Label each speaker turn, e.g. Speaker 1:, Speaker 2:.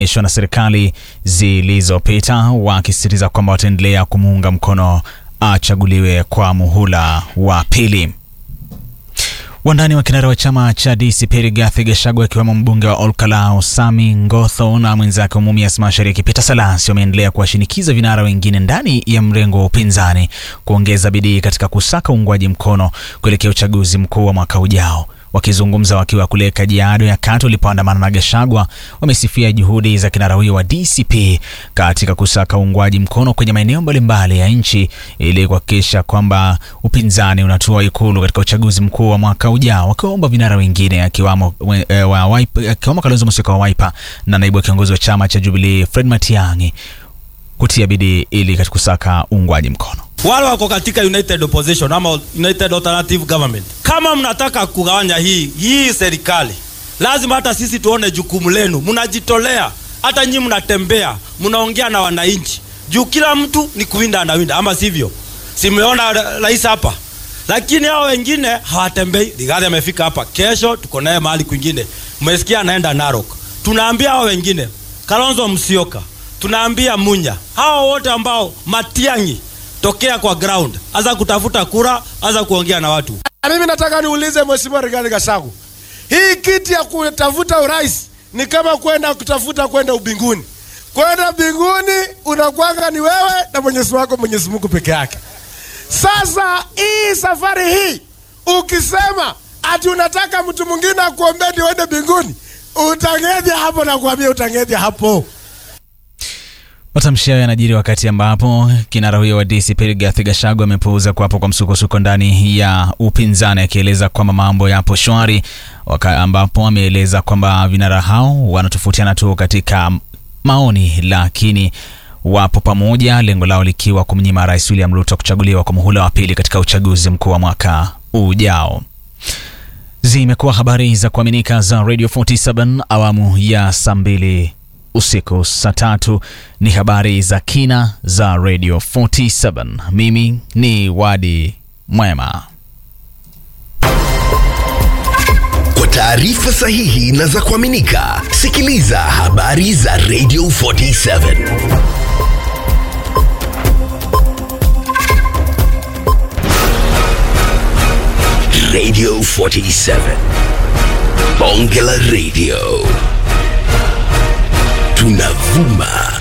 Speaker 1: ishwa na serikali zilizopita wakisisitiza kwamba wataendelea kumuunga mkono achaguliwe kwa muhula wa pili. Wandani wa kinara wa chama cha DCP Rigathi Gachagua akiwemo mbunge wa Olkalau Sami Ngotho na mwenzake wa Mumias Mashariki Peter Salas wameendelea kuwashinikiza vinara wengine ndani ya mrengo wa upinzani kuongeza bidii katika kusaka uungwaji mkono kuelekea uchaguzi mkuu wa mwaka ujao. Wakizungumza wakiwa kule Kajiado ya Kati walipoandamana na Gachagua, wamesifia juhudi za kinara huyo wa DCP katika kusaka uungwaji mkono kwenye maeneo mbalimbali ya nchi ili kuhakikisha kwamba upinzani unatua Ikulu katika uchaguzi mkuu wa mwaka ujao, wakiwaomba vinara wengine akiwamo e, wa Wiper, akiwamo Kalonzo Musyoka wa Wiper na naibu wa kiongozi wa chama cha Jubilee Fred Matiang'i kutia bidii ili katika kusaka uungwaji mkono
Speaker 2: wale wako katika united opposition ama united alternative government. Kama mnataka kugawanya hii hii serikali, lazima hata sisi tuone jukumu lenu. Mnajitolea, hata nyinyi mnatembea, mnaongea na wananchi, juu kila mtu ni kuwinda anawinda, ama sivyo? Simeona rais hapa, lakini hao wengine hawatembei. Rigathi amefika hapa, kesho tuko naye mahali kwingine. Mmesikia anaenda Narok. Tunaambia hao wengine, Kalonzo Musyoka, tunaambia Munya, hao wote ambao Matiang'i tokea kwa ground, aza kutafuta kura, aza kuongea na watu.
Speaker 3: Mimi nataka niulize Mheshimiwa Rigathi Gachagua, hii kiti ya kutafuta urais ni kama kwenda kutafuta kwenda ubinguni. Kwenda mbinguni unakwanga ni wewe na Mwenyezi wako Mwenyezi Mungu peke yake. Sasa hii safari hii ukisema ati unataka mtu mwingine akuombee ndio uende mbinguni, utangeja hapo, nakwambia utangeja hapo.
Speaker 1: Matamshi hayo yanajiri wakati ambapo kinara huyo wa DCP Rigathi Gachagua amepuuza kuwapo kwa msukosuko ndani ya upinzani, akieleza kwamba mambo yapo shwari, ambapo ameeleza kwamba vinara hao wanatofautiana tu katika maoni, lakini wapo pamoja, lengo lao likiwa kumnyima Rais William Ruto kuchaguliwa kwa muhula wa pili katika uchaguzi mkuu wa mwaka ujao. Zimekuwa habari za kuaminika za Radio 47 awamu ya saa mbili usiku saa tatu ni habari za kina za Radio 47. Mimi ni Wadi Mwema.
Speaker 4: Kwa taarifa sahihi na za kuaminika, sikiliza habari za Radio 47 Radio 47 Bonge la Radio tunavuma